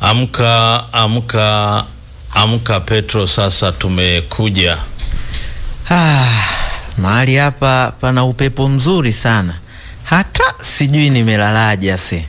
Amka, amka, amka Petro, sasa tumekuja. Ah, mahali hapa pana upepo mzuri sana, hata sijui nimelalaje ase.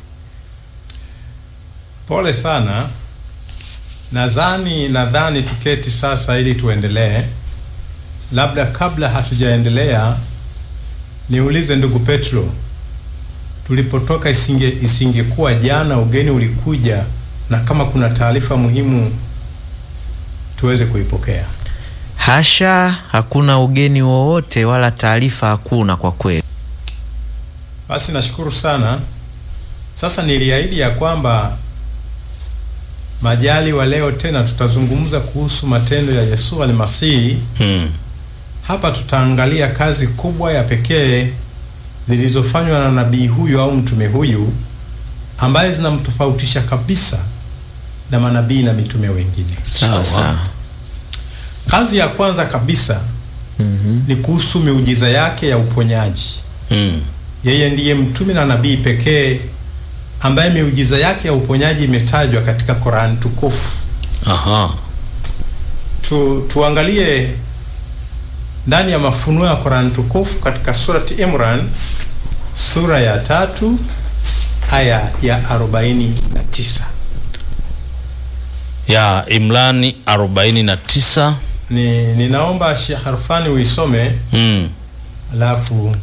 Pole sana. Nadhani nadhani tuketi sasa ili tuendelee. Labda kabla hatujaendelea, niulize ndugu Petro, tulipotoka isinge isingekuwa jana ugeni ulikuja, na kama kuna taarifa muhimu tuweze kuipokea. Hasha, hakuna ugeni wowote wala taarifa hakuna kwa kweli. Basi nashukuru sana. Sasa niliahidi ya kwamba majali wa leo tena tutazungumza kuhusu matendo ya Yesu Almasihi. Hmm. Hapa tutaangalia kazi kubwa ya pekee zilizofanywa na nabii huyu au mtume huyu ambaye zinamtofautisha kabisa na manabii na mitume wengine. Sawa. Sawa. Kazi ya kwanza kabisa Mhm. ni kuhusu miujiza yake ya uponyaji. Hmm. Yeye ndiye mtume na nabii pekee ambaye miujiza yake ya uponyaji imetajwa katika Qur'an tukufu. Aha. Tu, tuangalie ndani ya mafunuo ya Qur'an tukufu katika surati Imran sura ya tatu aya ya arobaini na tisa. Ya Imrani 49. Ni ninaomba Sheikh Harfani uisome Hmm. alafu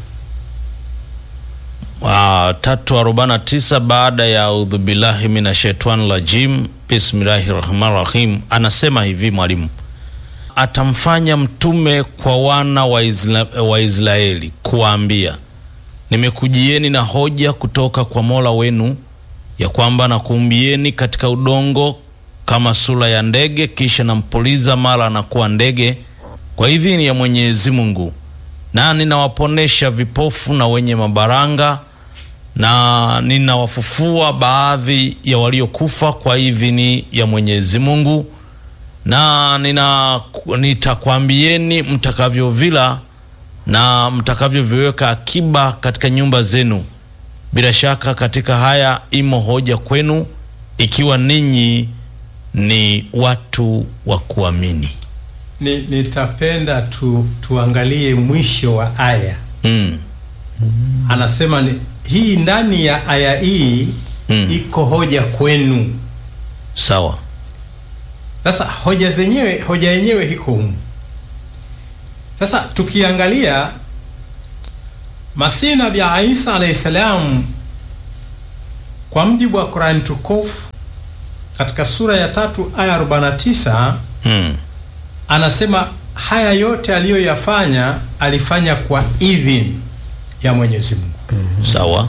Ah, tatu arobaini na tisa baada ya audhu billahi mina shaitani rajim bismillahi rahmani rahim, anasema hivi mwalimu, atamfanya mtume kwa wana wa, Isla, wa Israeli kuwaambia, nimekujieni na hoja kutoka kwa Mola wenu ya kwamba nakuumbieni katika udongo kama sura ya ndege, kisha nampuliza mara anakuwa ndege kwa idhini ya Mwenyezi Mungu, na ninawaponesha vipofu na wenye mabaranga na ninawafufua baadhi ya waliokufa kwa idhini ya Mwenyezi Mungu, na nina nitakwambieni mtakavyovila na mtakavyoviweka akiba katika nyumba zenu. Bila shaka katika haya imo hoja kwenu, ikiwa ninyi ni watu wa kuamini. ni, nitapenda tu, tuangalie mwisho wa aya. Mm. Anasema ni, hii ndani ya aya hii Mm. iko hoja kwenu. Sawa. Sasa hoja zenyewe hoja yenyewe iko humu. Sasa tukiangalia Masihi Nabii Isa alayhi salam, kwa mjibu wa Qur'an tukufu katika sura ya tatu aya 49 Mm. anasema haya yote aliyoyafanya alifanya kwa idhini ya Mwenyezi Mungu. Sawa.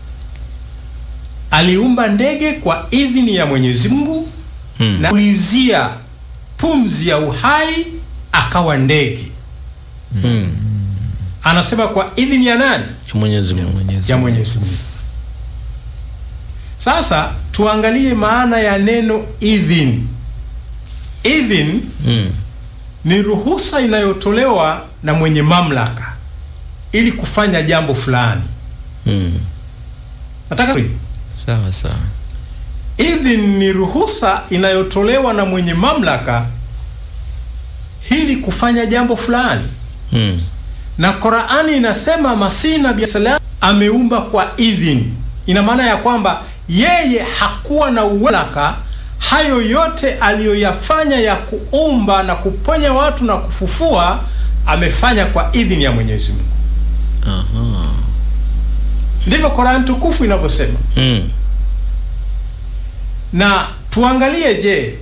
Aliumba ndege kwa idhini ya Mwenyezi Mungu Mm. na kulizia pumzi ya uhai akawa ndege. Mm. Anasema kwa idhini ya nani? Ya Mwenyezi Mungu. Mwenyezi Ya Mungu. Mwenyezi Mungu. Sasa tuangalie maana ya neno idhini. Idhini Mm. ni ruhusa inayotolewa na mwenye mamlaka ili kufanya jambo fulani. Mm. Nataka Sawa sawa. idhini ni ruhusa inayotolewa na mwenye mamlaka ili kufanya jambo fulani, Mm. na Qur'ani inasema Masihi Nabii salam ameumba kwa idhini. Ina maana ya kwamba yeye hakuwa na uwelaka. Hayo yote aliyoyafanya ya kuumba na kuponya watu na kufufua amefanya kwa idhini ya Mwenyezi Mungu. Aha. Ndivyo Qur'an tukufu inavyosema. Mm. Na tuangalie, je,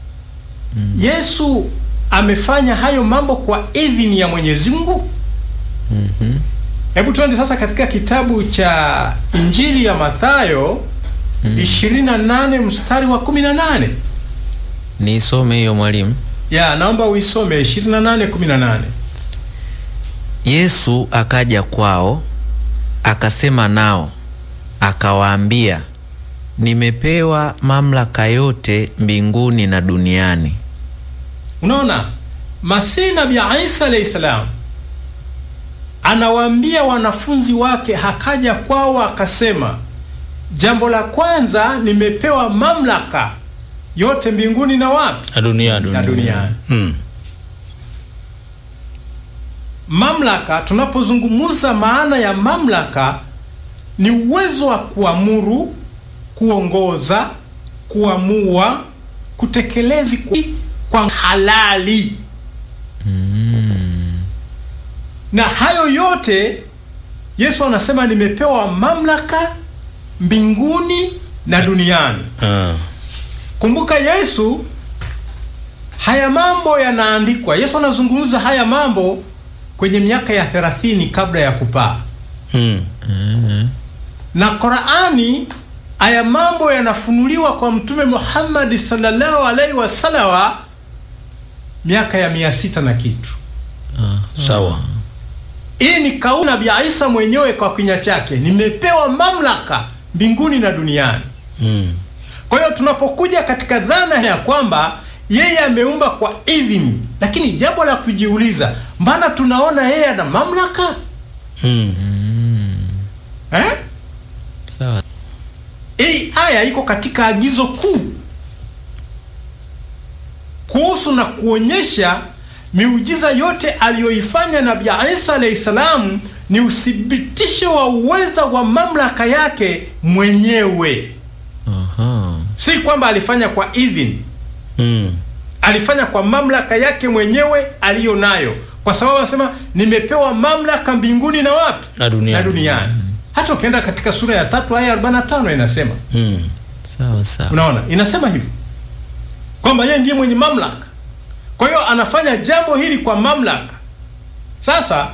Yesu amefanya hayo mambo kwa idhini ya Mwenyezi Mungu? Mhm. Hebu tuende sasa katika kitabu cha Injili ya Mathayo 28 mstari wa 18. Nisome hiyo mwalimu. Ya, naomba uisome 28 18. Yesu akaja kwao akasema nao akawaambia, nimepewa mamlaka yote mbinguni na duniani. Unaona, Masihi Nabii Isa alayhi salam anawaambia wanafunzi wake, hakaja kwao akasema, jambo la kwanza, nimepewa mamlaka yote mbinguni na wapi na duniani na duniani. Mm. Mamlaka, tunapozungumza maana ya mamlaka ni uwezo wa kuamuru, kuongoza, kuamua, kutekelezi kwa, kwa halali na hayo yote Yesu anasema nimepewa mamlaka mbinguni na duniani. Ah. Kumbuka Yesu, haya mambo yanaandikwa. Yesu anazungumza haya mambo kwenye miaka ya 30 kabla ya kupaa, Mm. na Qur'ani, haya mambo yanafunuliwa kwa Mtume Muhammad sallallahu alaihi wasallam miaka ya mia sita na kitu. Sawa. Hii ni kauli Nabii Isa mwenyewe kwa kinywa chake, nimepewa mamlaka mbinguni na duniani. Mm. Kwa hiyo tunapokuja katika dhana ya kwamba yeye ameumba kwa idhini, lakini jambo la kujiuliza, mbona tunaona yeye ana mamlaka Mm. eh? Sawa. Hii aya iko katika agizo kuu kuhusu na kuonyesha miujiza yote aliyoifanya Nabii Isa alayhi salam ni uthibitisho wa uweza wa mamlaka yake mwenyewe, Aha. si kwamba alifanya kwa idhini. Mm. alifanya kwa mamlaka yake mwenyewe aliyo nayo, kwa sababu anasema nimepewa mamlaka mbinguni na wapi Na duniani. na duniani. Hata ukienda katika sura ya tatu aya 45 inasema, Mm. Sawa sawa. unaona, inasema hivi kwamba yeye ndiye mwenye mamlaka. Kwa hiyo anafanya jambo hili kwa mamlaka. Sasa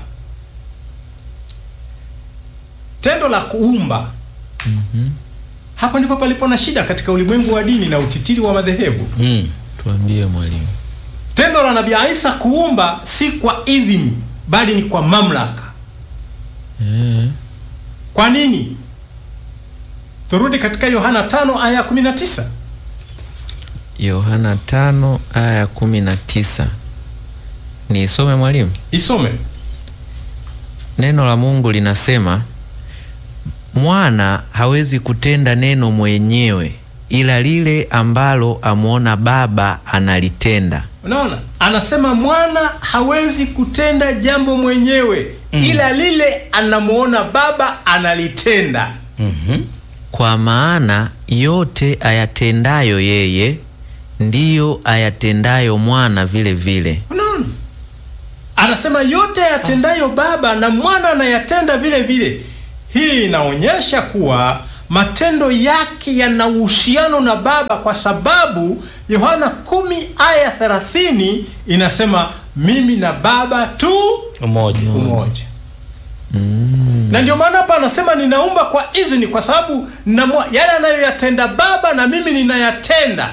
tendo la kuumba, hapa ndipo palipo na shida katika ulimwengu wa dini na utitiri wa madhehebu. Mm. Tuambie mwalimu. Tendo la Nabii Isa kuumba si kwa idhini bali ni kwa mamlaka. Eh. Kwa nini? Turudi katika Yohana 5 aya ya 19. Yohana tano aya ya kumi na tisa. Niisome mwalimu. Isome. Neno la Mungu linasema mwana hawezi kutenda neno mwenyewe, ila lile ambalo amwona Baba analitenda. Unaona? Anasema mwana hawezi kutenda jambo mwenyewe ila lile anamuona Baba analitenda. Mhm. Kwa maana yote ayatendayo yeye ndiyo ayatendayo mwana vile vile. Unaona? Anasema yote yatendayo Baba na mwana anayatenda vile vile. Hii inaonyesha kuwa matendo yake yana uhusiano na Baba kwa sababu Yohana 10 aya 30 inasema mimi na Baba tu Umoja. umoja. Na ndio maana hapa anasema ninaumba kwa idhini, kwa sababu namwa- yale anayoyatenda Baba na mimi ninayatenda.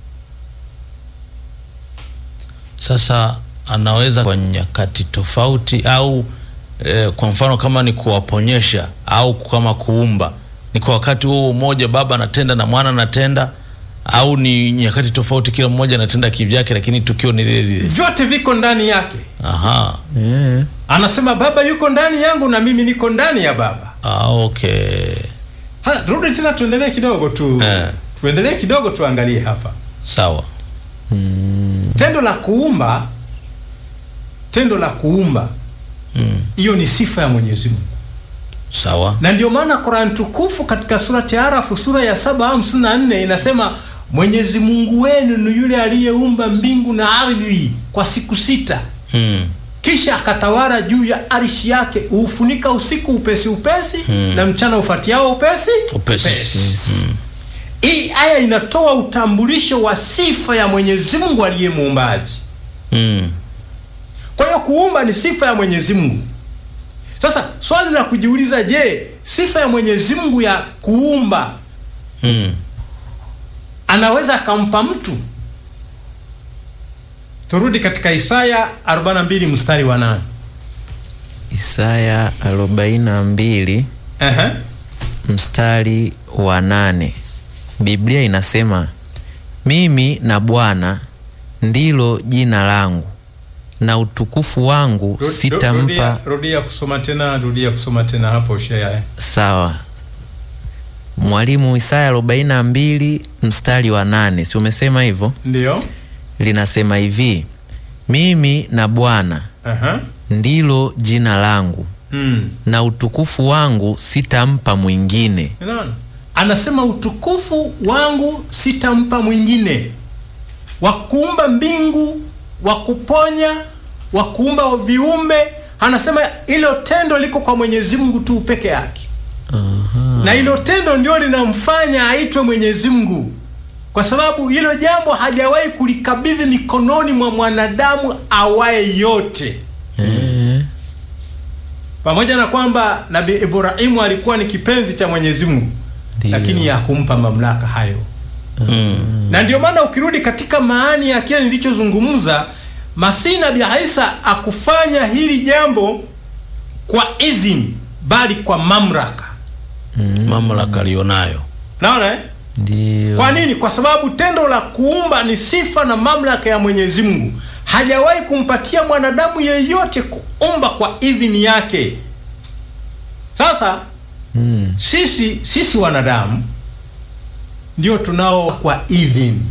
Sasa anaweza kwa nyakati tofauti au eh, kwa mfano kama ni kuwaponyesha au kama kuumba, ni kwa wakati huo mmoja Baba anatenda na Mwana anatenda, au ni nyakati tofauti, kila mmoja anatenda kivyake, lakini tukio ni lile lile. Vyote viko ndani yake. Aha. Eh. Anasema Baba yuko ndani yangu na mimi niko ndani ya Baba. Ah, okay. Ha, rudi tena tuendelee kidogo tu. Eh. Tuendelee kidogo tuangalie hapa. Sawa. Tendo la kuumba, tendo la kuumba, Mm. hiyo ni sifa ya Mwenyezi Mungu. Sawa. Na ndio maana Qur'an tukufu katika surati Arafu sura ya 754 inasema Mwenyezi Mungu wenu ni yule aliyeumba mbingu na ardhi kwa siku sita, Mm. kisha akatawala juu ya arshi yake, huufunika usiku upesi upesi na mchana ufuatiao upesi Upesi. Mm. Hii aya inatoa utambulisho wa sifa ya Mwenyezi Mungu aliye muumbaji. Mm. Kwa hiyo kuumba ni sifa ya Mwenyezi Mungu. Sasa swali la kujiuliza, je, sifa ya Mwenyezi Mungu ya kuumba Mm. anaweza akampa mtu? Turudi katika Isaya 42 mstari wa 8. Isaya 42 Ehe. mstari wa nane. Biblia inasema mimi na Bwana ndilo jina langu na utukufu wangu Ru- ru- sitampa. Rudia, rudia kusoma tena, rudia kusoma tena hapo Shea. Sawa. Mwalimu, Isaya 42 mstari wa nane, si umesema hivyo? Ndio. Linasema hivi, mimi na Bwana Aha. ndilo jina langu Mm. na utukufu wangu sitampa mwingine. Unaona? Anasema utukufu wangu sitampa mwingine, wa kuumba mbingu, wa kuponya, wa kuumba viumbe. Anasema hilo tendo liko kwa Mwenyezi Mungu tu peke yake, na hilo tendo ndio linamfanya aitwe Mwenyezi Mungu, kwa sababu hilo jambo hajawahi kulikabidhi mikononi mwa mwanadamu awaye yote Eh, pamoja na kwamba Nabii Ibrahimu alikuwa ni kipenzi cha Mwenyezi Mungu, Ndiyo. lakini hakumpa mamlaka hayo. Na ndio maana ukirudi katika maani ya kile nilichozungumza, Masihi Nabii Isa akufanya hili jambo kwa idhini, bali kwa mamlaka. mamlaka aliyonayo. Naona eh? Ndiyo. Kwa nini? Kwa sababu tendo la kuumba ni sifa na mamlaka ya Mwenyezi Mungu. Hajawahi kumpatia mwanadamu yeyote kuumba kwa idhini yake. Sasa Mm. sisi sisi wanadamu ndio tunao kwa idhini,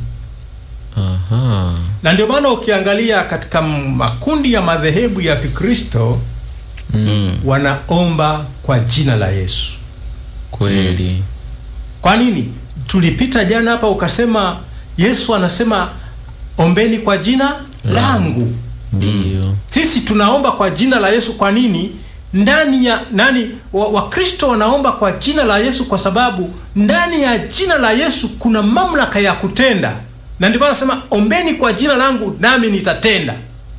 Aha. na ndio maana ukiangalia katika makundi ya madhehebu ya Kikristo Mm. wanaomba kwa jina la Yesu. Kweli. Kwa nini? Tulipita jana hapa ukasema Yesu anasema ombeni kwa jina langu. Ndiyo. Sisi tunaomba kwa jina la Yesu. Kwa nini? Ndani ya nani, Wakristo wa wanaomba kwa jina la Yesu kwa sababu ndani ya jina la Yesu kuna mamlaka ya kutenda, na ndio maana nasema ombeni kwa jina langu nami nitatenda.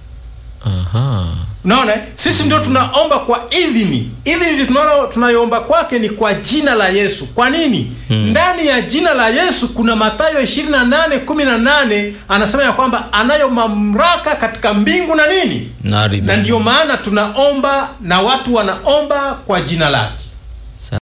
Aha. Unaona, eh? sisi ndio tunaomba kwa idhini. Idhini tunaona tunayoomba kwake ni kwa jina la Yesu. Kwa nini? Ndani ya jina la Yesu kuna Mathayo 28:18 anasema ya kwamba anayo mamlaka katika mbingu na nini, Na ardhi. na ndio maana tunaomba na watu wanaomba kwa jina lake.